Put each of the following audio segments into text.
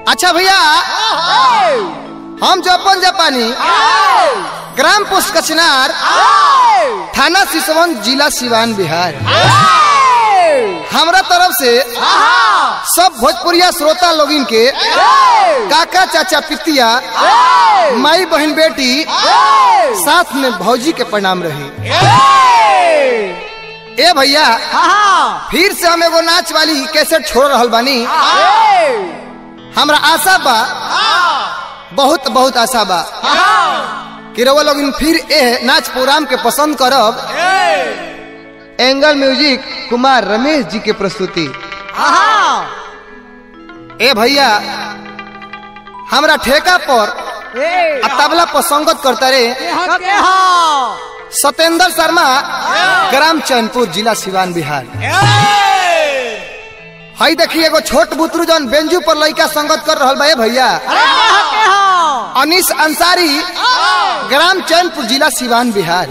अच्छा भैया हम जपन जापानी ग्राम पोस्ट कचनार थाना सिसवन जिला सिवान बिहार हमरा तरफ से सब भोजपुरिया श्रोता लोगिन के काका चाचा पितिया माई बहन बेटी साथ में भौजी के प्रणाम रही ए भैया फिर से हम एगो नाच वाली कैसे छोड़ रहल बानी हमरा आशा बा बहुत बहुत आशा बा कि रउआ लोग फिर ए नाच प्रोग्राम के पसंद करब एंगल म्यूजिक कुमार रमेश जी के प्रस्तुति ए भैया हमरा ठेका पर आ तबला पर संगत करता रे सत्येंद्र शर्मा ग्राम चैनपुर जिला सिवान बिहार हई देखिए एगो छोट बुतरू जौन बेंजू पर लड़का संगत कर रहल बा ए भैया अनिस अंसारी ग्राम चैनपुर जिला सिवान बिहार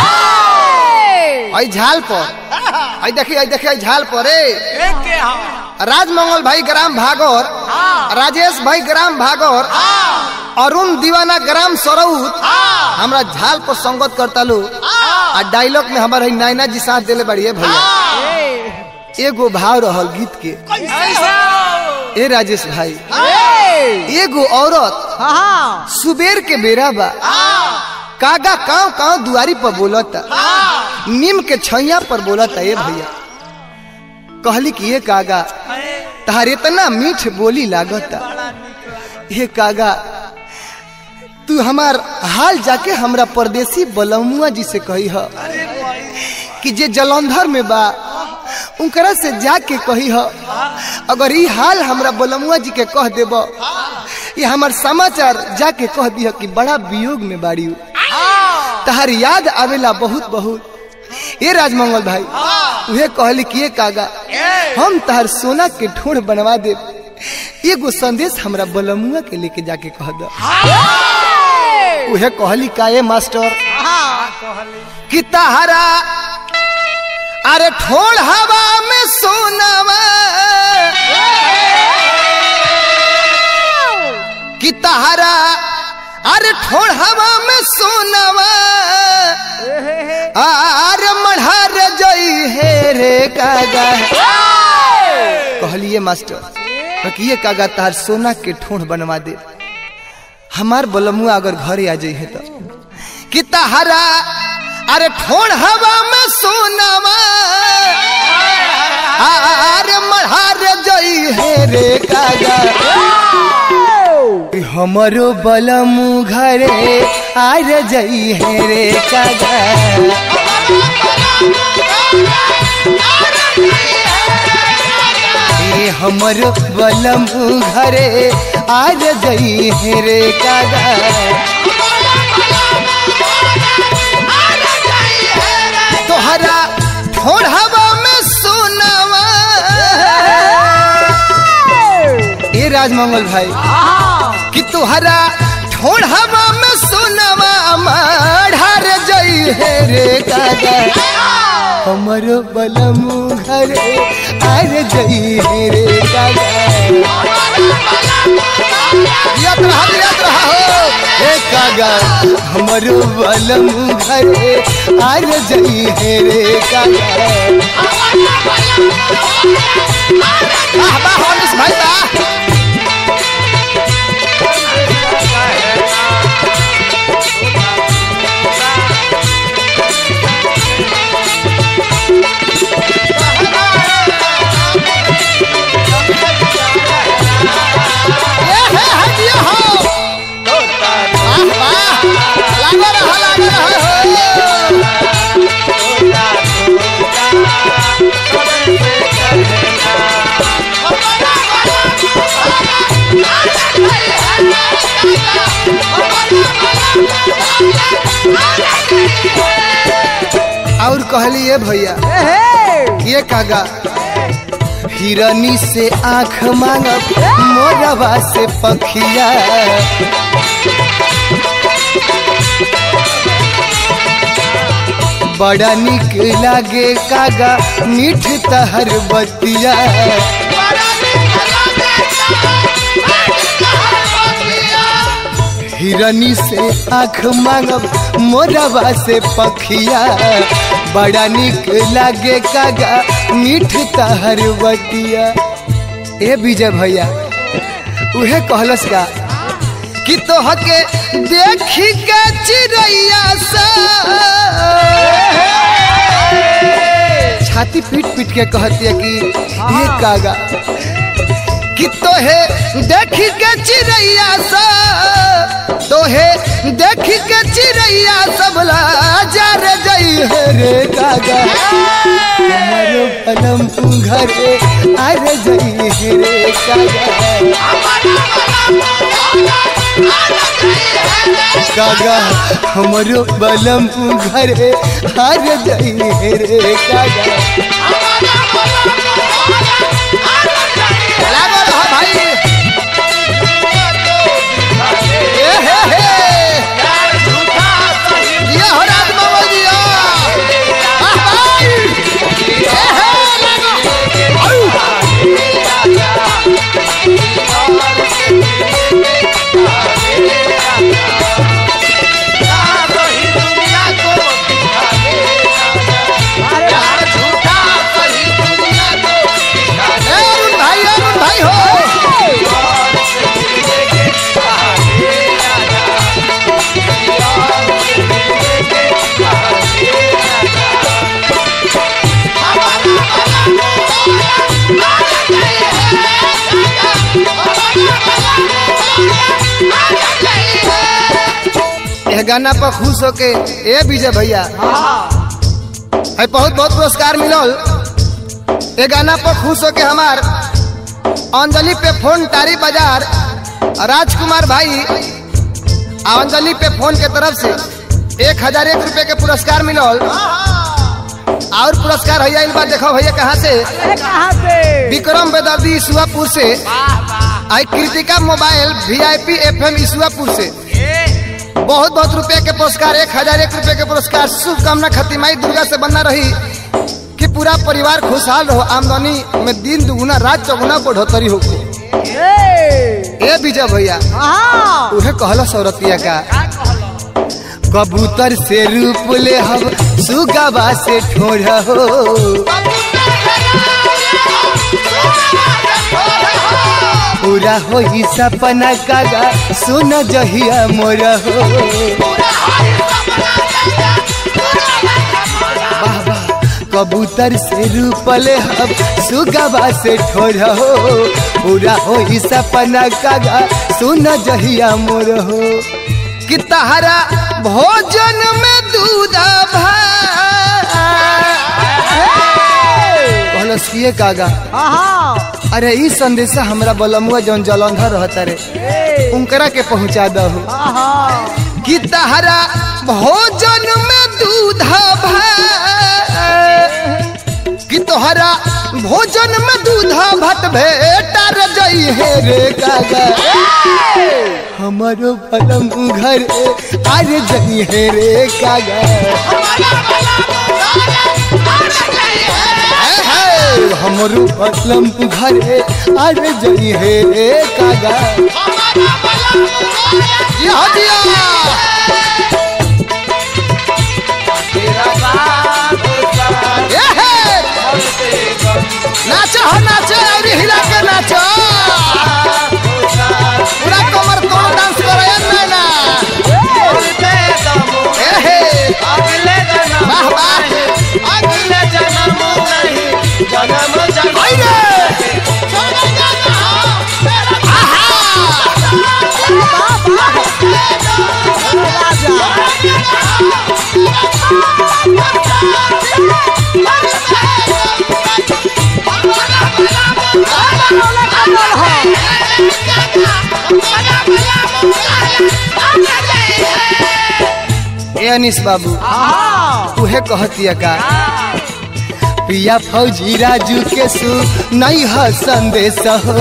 हई झाल पर हई देखिए हई देखिए हई झाल पर ए राजमंगल भाई ग्राम भागोर राजेश भाई ग्राम भागोर अरुण दीवाना ग्राम सरौत हमरा झाल पर संगत करता लो आ डायलॉग में हमारे नायना जी साथ देले बढ़िए भैया एगो भाव रहल गीत के ए राजेश भाई एगो औरत सुबेर के बेरा बा कागा काव काव दुआरी पर बोलता नीम के छैया पर बोलता ए भैया कहली कि ये कागा तहार इतना मीठ बोली लागता ये कागा तू हमार हाल जाके हमरा परदेसी बलमुआ जी से कही ह कि जे जलंधर में बा उनकरा से जाके कही ह अगर ई हाल हमरा बलमुआ जी के कह देब ये हमार समाचार जाके कह दिह कि बड़ा वियोग में बाड़ी तहार याद आवेला बहुत बहुत ये राजमंगल भाई उहे कहली कि ये कागा हम तहार सोना के ठोड़ बनवा दे एगो संदेश हमरा बलमुआ के लेके जाके कह द उहे कहली का ये मास्टर कि तहारा अरे ठोड़ हवा में सोनावा कि तहारा अरे ठोड़ हवा में सोनावा अरे मढ़ार जई हे रे कागा कहलिए मास्टर ये कागा तार सोना के ठोड़ बनवा दे हमार बलमुआ अगर घरे आ जाइए तो कि तहारा अरे ठोड़ हवा में सोनावा अरे मढ़ार जई हे रे कागा हमरो बलमु घरे आर जई हे रे कागा ए हमरो बलमु घरे आर जई हे रे कागा तोहरा ठोड़ हवा में सोनावा ए राजमंगल भाई कि तुहरा ठोड़ हवा में सोनावा माढ़ार जई हे रे कागा हमरो बलमु घरे आर जई हे रे कागा याद रहा याद रहा हो हे कागा हमरो बलमु घरे आर जई हे रे कागा वाह वाह हनीश भाई वाह ये है हटिया हो वाह वाह लागे रहा लागे रहा हो और कहली ये भैया ये कागा हिरनी से आंख मांगब मोरवा से पखिया बड़ा निक लागे कागा मीठ तहर बतिया बड़ा मीठ लागे हिरनी से आँख मांगब मोरवा से पखिया बड़ा निक लागे कागा मीठ तहर बटिया ए विजय भैया उहे कहलस का कि तोहके देखी के चिड़ैया सा छाती पीट पीट के कहती है कि ये कागा कि तोहे देखी के चिड़ैया सा तोहे देखी के चिड़ैया सब जा रे जई है रे कागा हमारो पलम घरे आ रे जई है रे कागा कागा हमरो बलम घरे आ रे जई है रे कागा लागल ह भाई ए हे हे ये हो राज बाबा जी आह भाई ए हे लागो आउ ए अरुण भाई अरुण भाई हो यह गाना पर खुश होके ए विजय भैया है बहुत बहुत पुरस्कार मिलल ये गाना पर खुश होके हमार अंजलि पे फोन टारी बाजार राजकुमार भाई आ अंजलि पे फोन के तरफ से एक हजार एक रुपए के पुरस्कार मिलल और पुरस्कार भैया इन बार देखो भैया कहाँ से कहाँ से विक्रम बेदर्दी ईसुआपुर से आई Kritika mobile VIP FM Isuapur से बहुत बहुत रुपए के पुरस्कार एक हजार एक रुपए के पुरस्कार शुभकामना खतिमाई दुर्गा से बनना रही कि पूरा परिवार खुशहाल रहो आमदनी में दिन दुगुना रात चौगुना बढ़ोतरी हो ए विजय भैया हाँ उहे कहला सौरतिया का कबूतर से रूप ले हम सुगवा से ठोर हो पूरा हो ही सपना कागा सुन जहिया मोर हो वाह वाह कबूतर से रूप ले हम सुगवा से ठोर हो पूरा हो ही सपना कागा सुन जहिया मोर हो कि तहरा भोजन में दूध कहलस किए कागा हाँ अरे ई संदेशा हमरा बलमुआ जौन जलंधर रहता रे उनकरा के पहुंचा दहु हाँ कि तहरा भोजन में दूध कि तोहरा भोजन में दूध भात भेटा रे जई हे रे कागा हमारो बलम घर आरे जई हे रे कागा हे हे, हमरो बलम घर आरे जई हे रे कागा जी हाँ जी हाँ। ए हे, नाचो हो नाचो और हिला के नाचो पूरा कमर कमर डांस करे ना ना ए हे वाह वाह आई रे ए अनिस बाबू हाँ उहे कहतिया का पिया फौजी राजू के सु नहीं है संदेश हो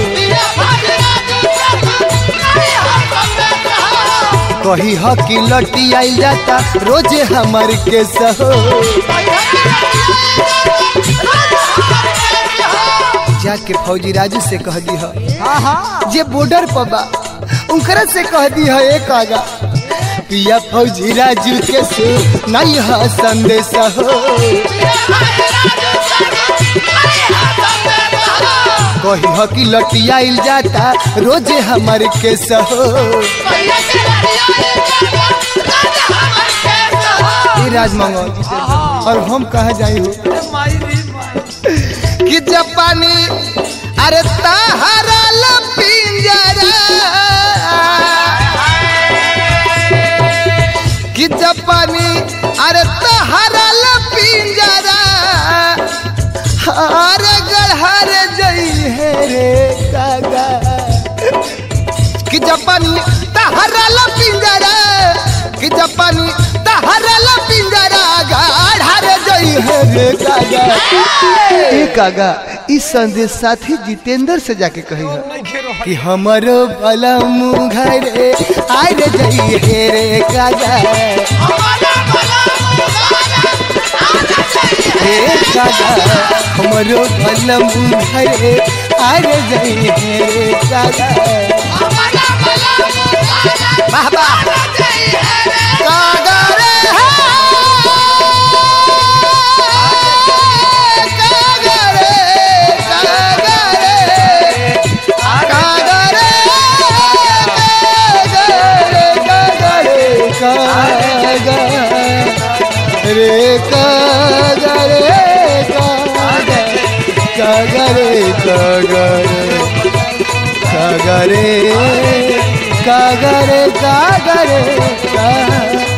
कही ह कि लटी आइल जाता रोजे हमर के सहो जाके फौजी राजू से कह दी ह हाँ हाँ जे बॉर्डर पर बा उनकरा से कह दी है एक आगा पिया फौजी राजू के से नहीं है संदेश हो कही हो कि लटियाइल जाता रोजे हमारे केस हो ये राजमंगल और हम कहा जाई हो कि जापानी अरे ताहरा पिंजरा कि जापानी अरे ताहरा पिंजरा अरे गढ़हर जई है रे कागा कि जापानी ताहरा पिंजरा कि जापानी ताहरा पिंजरा गढ़हर जई है रे कागा ए कागा इस संदेश साथी जितेंद्र से जाके कही है कि हमारो भला मुंघरे आय रे जई हे रे कागा हे कागा हमारो भला मुंघरे आय रे जई हे रे कागा वाह वाह कागा रे कागा रे कागा रे कागा रे कागा रे कागा रे कागा रे कागा कागा रे कागा रे कागा रे कागा रे कागा रे कागा